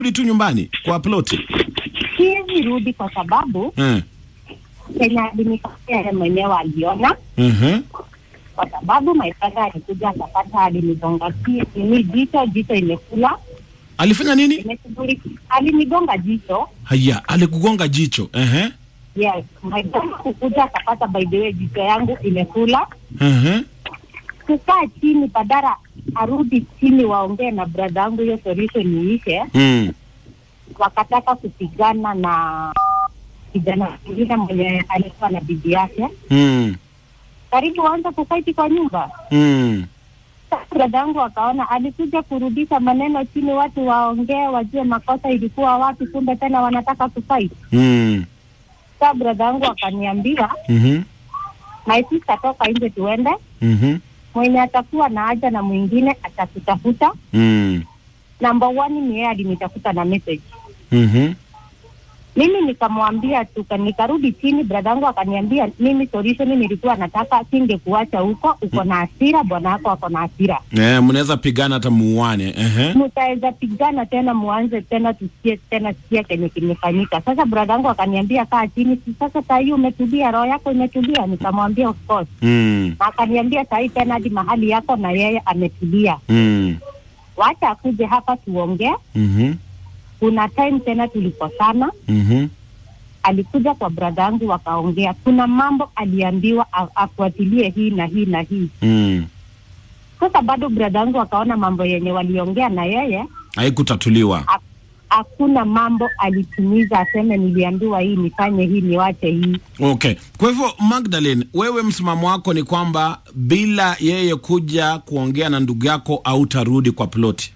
rudi tu nyumbani kwa ploti. Siwezi rudi kwa sababu Eh. Kenya alinikatia yeye mwenyewe aliona, Mhm. kwa sababu my brother alikuja akapata alinigonga ki- nini jicho, jicho imekula Alifanya nini? imeshughulika, alinigonga jicho. Haya, alikugonga jicho. Ehe. Yes, my brother kukuja akapata by the way jicho yangu imekula. Mhm. Kukaa chini badala arudi chini waongee na brother yangu hiyo solution iishe, Mm. wakataka kupigana na kijana mwingine mwenye alikuwa na bibi yake, Mm. karibu waanze kufaiti kwa nyumba. Mm. Dada yangu akaona, alikuja kurudisha maneno chini, watu waongee, wajue makosa ilikuwa wapi, kumbe tena wanataka kufight. Mm. Sa brada yangu akaniambia, Mhm. my sister, toka nje tuende, Mhm. mwenye atakuwa na haja na mwingine atakutafuta. Mm. Number one ni yeye alinitafuta na message Mhm. mimi nikamwambia tuka, nikarudi chini. Brada yangu akaniambia mimi solution nilikuwa nataka singekuacha huko, uko na hasira, bwana wako ako na hasira, Eh, mnaweza pigana hata muane. Ehe. mtaweza pigana tena, muanze tena, tusikie tena, sikia kenye kimefanyika. Sasa brada yangu akaniambia kaa chini, si sasa saa hii umetulia, roho yako imetulia? Nikamwambia of course, Mm. na akaniambia saa hii tena hadi mahali yako na yeye ametulia, Mm. wacha akuje hapa tuongee. Mhm. Kuna time tena tulikosana Mhm. alikuja kwa brada yangu wakaongea. Kuna mambo aliambiwa a- afuatilie hii na hii na hii. Mm. Sasa bado brada yangu akaona mambo yenye waliongea na yeye, Haikutatuliwa. ha- hakuna mambo alitimiza, aseme niliambiwa hii nifanye hii niwache hii. Okay. Kwa hivyo Magdalene, wewe msimamo wako ni kwamba bila yeye kuja kuongea na ndugu yako hautarudi kwa ploti.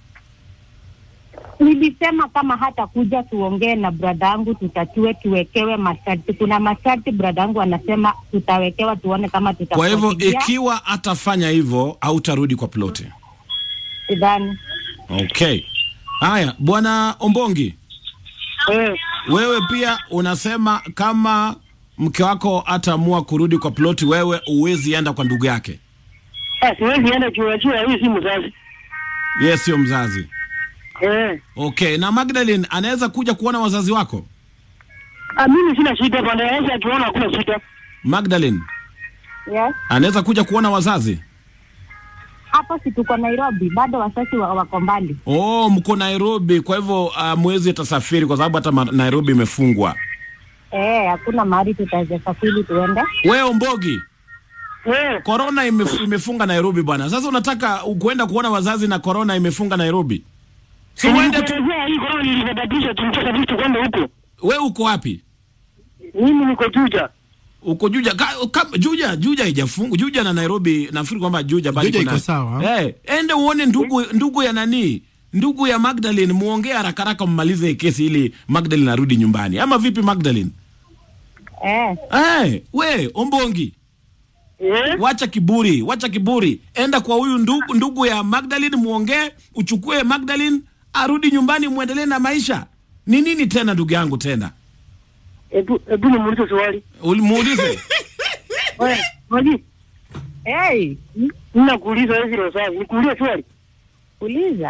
Nilisema kama hata kuja tuongee na brada yangu, tutatue, tuwekewe masharti. Kuna masharti brada yangu anasema tutawekewa, tuone kama Kwa hivyo tutafuatilia. ikiwa atafanya hivyo hautarudi kwa ploti. Sidhani. Okay. Haya, bwana Ombongi, Eh, wewe pia unasema kama mke wako ataamua kurudi kwa ploti, wewe uwezi enda kwa ndugu yake. ah, siwezi enda kiwachua, hii si mzazi. Yeye sio mzazi. Eh, Okay, na Magdalene anaweza kuja kuona wazazi wako? ah, mimi sina shida bwana, yeye akiona hakuna shida. Magdalene Yes. anaweza kuja kuona wazazi? Hapo si tuko Nairobi, bado wasasi wa- wako mbali. Oh, mko Nairobi, kwa hivyo uh, mwezi atasafiri kwa sababu hata ma- Nairobi imefungwa. Eh, hakuna mahali tutaweza safiri tuende. Wewe Ombogi, Eh, korona imef, imefunga Nairobi bwana. Sasa unataka kuenda kuona wazazi na korona imefunga Nairobi? Si uende tu. nilikuelezea hii korona ilisababisha tumtoka vitu kwenda huko. Wewe uko wapi? Mimi niko Juja. Uko Juja ka, ka, Juja Juja haijafungwa. Juja na Nairobi nafikiri kwamba Juja bali Juja kuna iko sawa. Eh, ende uone ndugu ndugu ya nani? Ndugu ya Magdalene muongee haraka haraka mmalize hii kesi ili Magdalene arudi nyumbani. Ama vipi Magdalene? Eh, Eh, we Ombongi, Eh, wacha kiburi, wacha kiburi. Enda kwa huyu ndugu, ndugu ya Magdalene muongee, uchukue Magdalene arudi nyumbani muendelee na maisha. Ni nini tena ndugu yangu tena? hebu hebu nimuulize swali. Ulimuulize. Wewe, Maji, hey, ninakuuliza hivi leo sasa, nikuulize swali. uliza.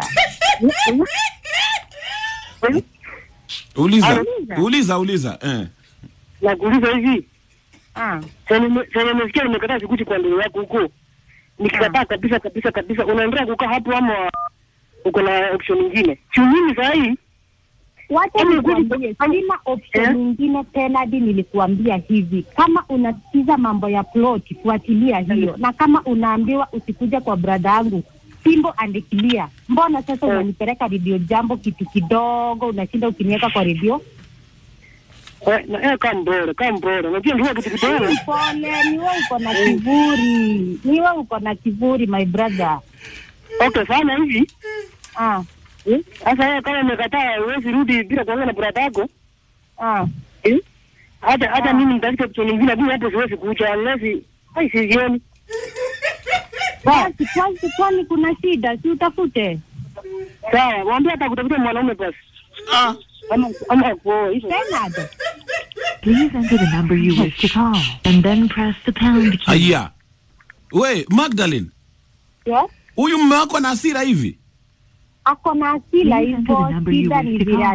Eh, Uliza. Auliza. Uliza, uliza. Eh. Nakuuliza hivi, Ah, sasa nimesikia nimekataa sikuti kwa ndugu yako huko. Nikikataa kabisa kabisa kabisa, unaendelea kukaa hapo ama uko na option nyingine? Si mimi saa hii wacha Hebu nikuambie, sina option Eh? nyingine tena. Hadi nilikuambia hivi, kama unasikiza mambo ya plot, fuatilia hiyo, na kama unaambiwa usikuja kwa brada yangu simbo andikilia. Mbona sasa Eh. unanipeleka redio jambo kitu kidogo, unashinda ukiniweka kwa redio? eh, na eh, kama mbora kama mbora, unajua ndio kitu kidogo. Pole, ni wewe uko na kiburi, ni wewe uko na kiburi my brother. Okay, fanya hivi Ah, eh, sasa yeye kama umekataa, huwezi rudi bila kuongea na brada yako ah. eh? Hata hata Ah. mimi nitafuta option nyingine, lakini hapo siwezi kuja unless ai sizioni. Basi kwanza, kwani kuna shida? Si utafute Sawa, mwambie hata kutafuta mwanaume basi, Ah. ama ama kuoa hivyo. tena. Please enter the number you wish to call and then press the pound key. Aya. We, Magdalene, Yes? huyu mume wako ana hasira hivi? ako na hasila Please enter the hivyo, number you shida wish ni to vile call.